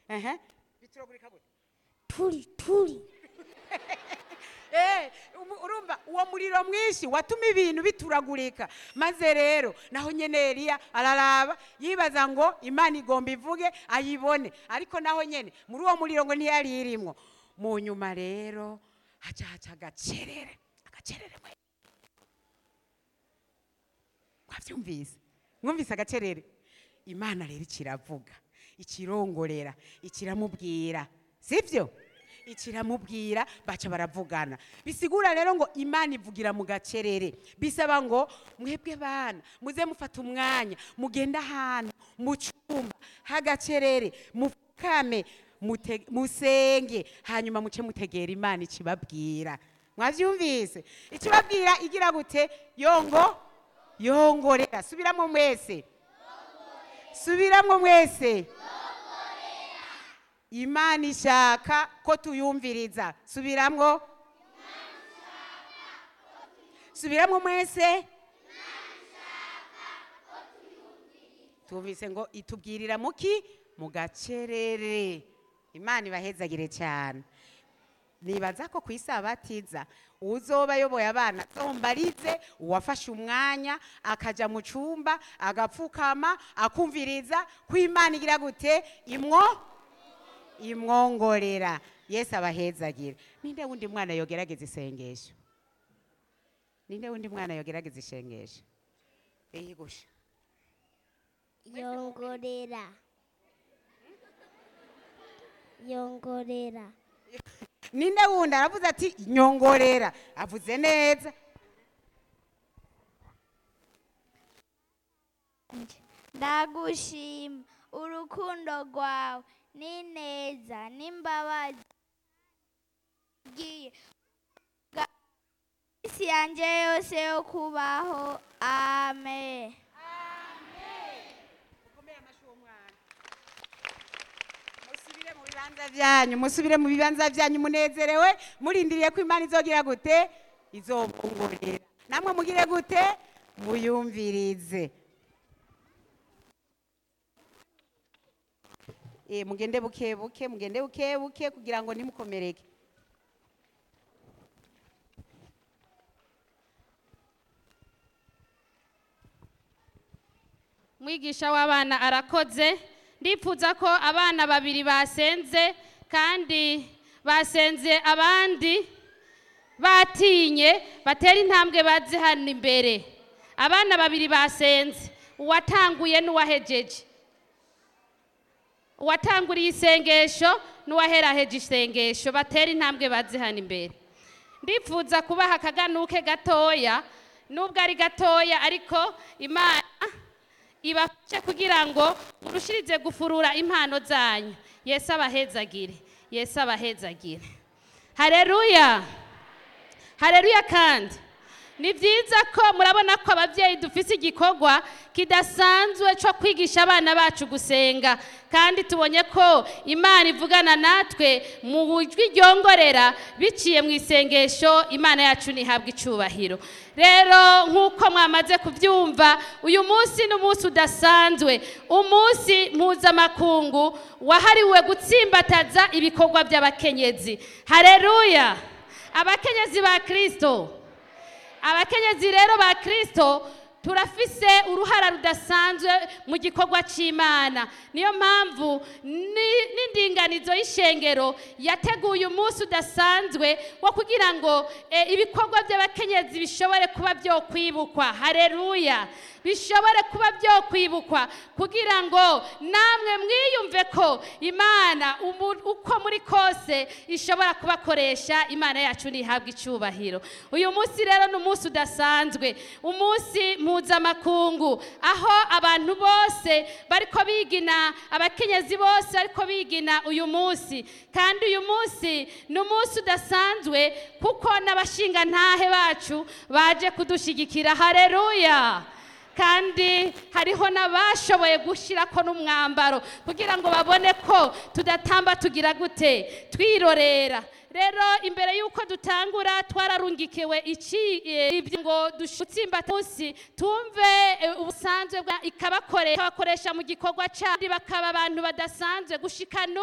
ehe bituragurika gute turi turi Eh, umu- urumva uwo muriro mwinshi watuma ibintu bituragurika maze rero naho nyene eliya araraba yibaza ngo imana igomba ivuge ayibone ariko naho nyene muri uwo muriro ngo ntiyari irimwo mu nyuma rero haca haca agacerere agacerere mwe mwavyumvise mwumvise agacerere imana rero ikiravuga ikirongorera ikiramubwira sivyo ikiramubwira baca baravugana bisigura rero ngo imana ivugira mu gacerere bisaba ngo mwebwe bana muze mufata umwanya mugende ahantu mu cyumba h'agacerere mupfukame mute- musenge hanyuma muce mutegera imana ikibabwira mwavyumvise ikibabwira igira gute yongo yongorera subiramo mwese subiramo mwese imana ishaka ko tuyumviriza subiramwo subiramwo mwese tumvise ngo itubwirira muki mu gacerere imana ibahezagire cyane nibaza ko ku isabatiza uzoba ayoboye abana zombarize uwafashe umwanya akaja mu cyumba agapfukama akumviriza ko imana igira gute imwo imwongorera yesu abahezagire ninde wundi mwana yogerageza isengesho ninde wundi mwana yogerageza isengesho eyigusha yongorera yongorera ninde wundi aravuze ati nyongorera avuze neza ndagushima urukundo rwawe ni neza n'imbabazi ugiye isi yanjye yose yo kubaho amen musubire mu bibanza byanyu musubire mu bibanza byanyu munezerewe murindiriye ko imana izogira gute izobungurira namwe mugire gute muyumvirize Eh, mugende buke buke mugende buke buke kugira ngo ntimukomereke mwigisha w'abana arakoze ndipfuza ko abana babiri basenze kandi basenze abandi batinye batera intambwe bazi hano imbere abana babiri basenze uwatanguye n'uwahejeje uwatanguriye isengesho n'uwaheraheje isengesho batera intambwe bazi hano imbere ndipfuza kubaha akaganuke gatoya nubwo ari gatoya ariko imana ibafashe kugira ngo murushirize gufurura impano zanyu yesu abahezagire yesu abahezagire hareruya hareruya kandi ni byiza ko murabona ko ababyeyi dufite igikorwa kidasanzwe cyo kwigisha abana bacu gusenga kandi tubonye ko imana ivugana natwe mu buryo ryongorera biciye mu isengesho imana yacu ntihabwe icyubahiro rero nk'uko mwamaze kubyumva uyu munsi ni umunsi udasanzwe umunsi mpuzamakungu wahariwe gutsimbataza ibikorwa by'abakenyezi hareruya abakenyezi ba kirisito abakenyezi rero ba kirisito turafise uruhara rudasanzwe mu gikorwa cy'imana niyo mpamvu ni- n'indinganizo y'ishengero yateguye umunsi udasanzwe wo kugira ngo eh, ibikorwa by'abakenyezi bishobore kuba byo kwibukwa hareruya bishobore kuba byo kwibukwa kugira ngo namwe mwiyumve ko imana umu- uko muri kose ishobora kubakoresha imana yacu ntihabwe icyubahiro uyu munsi rero ni umunsi udasanzwe umunsi mpuzamakungu aho abantu bose bariko bigina abakenyezi bose bariko bigina uyu munsi kandi uyu munsi ni umunsi udasanzwe kuko n'abashingantahe bacu baje kudushyigikira hareruya kandi hariho n'abashoboye gushyirako n'umwambaro kugira ngo babone ko tudatamba tugira gute twirorera rero imbere y'uko dutangura twararungikiwe iki eh, ibyo ngo dutsimba munsi tumve eh, ubusanzwe bwa ikabakoresha ikabakoresha mu gikorwa cyandi bakaba abantu badasanzwe gushika n'ubu